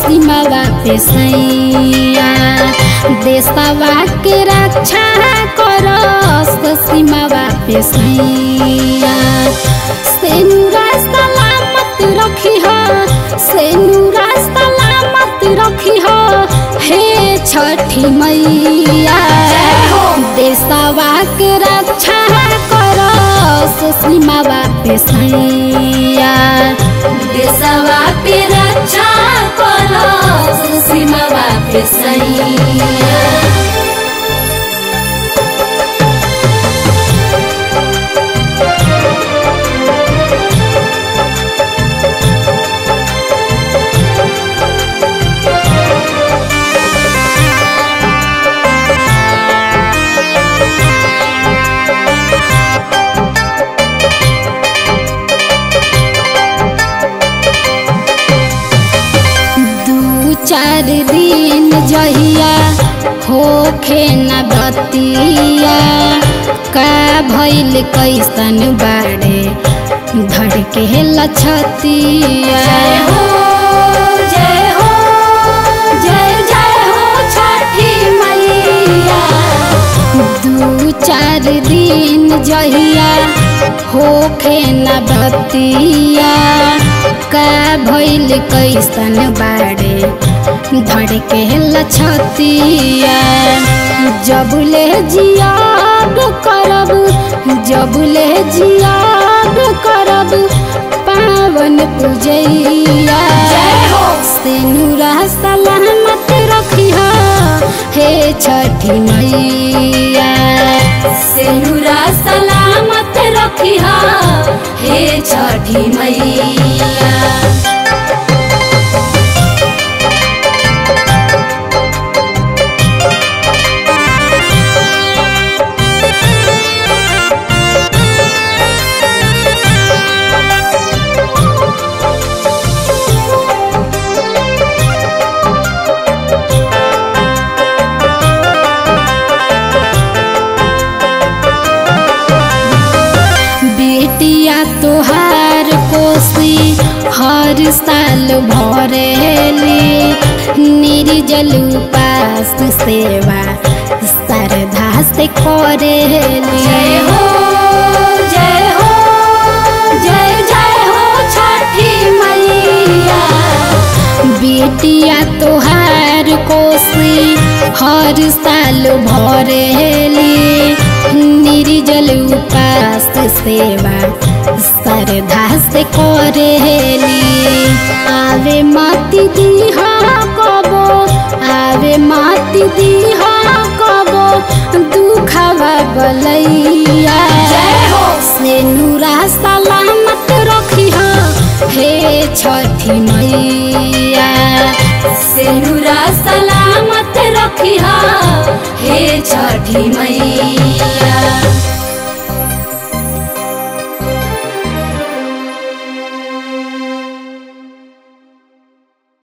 सीमावा पे सैया देशवा के रक्षा करस सीमावा पे सैया सेनुरा सलामत रखी हो सेनुरा सलामत रखी हो हे छठी मैया देशवा के रक्षा करस सीमावा पे सैया देशवा पे रक्षा करस सीमावा पे सैया दू चार दिन जहिया होखे न बतिया का भइल कैसन बाड़े धड़के लछतिया जय हो जय हो जय जय हो छठी मैया दू चार दिन जहिया होखे न बतिया का भइल कैसन बाड़े धड़के लछतिया जबले जियाब करब जबले जियाब करब पावन पूजैया जय हो। सेनुरा सलामत रखिहा हे छठी मैया सेनुरा सलामत रखिहा हे छठी मैया बेटिया तोहार कोसी हर साल भरेली निर्जल उपास सेवा श्रद्धा से करेली जय हो जय हो जय जय हो छठी मैया बेटिया तोहार कोसी हर साल भरेली निर्जल उपास सेवा श्रद्धा से करेली आवे माती दीहा कबो आवे माती दीहा कबो दुखवा बलैया जय हो। सेनुरा सलामत रखिहा हे छठी मैया सेनुरा सलामत रखिहा हे छठी मैया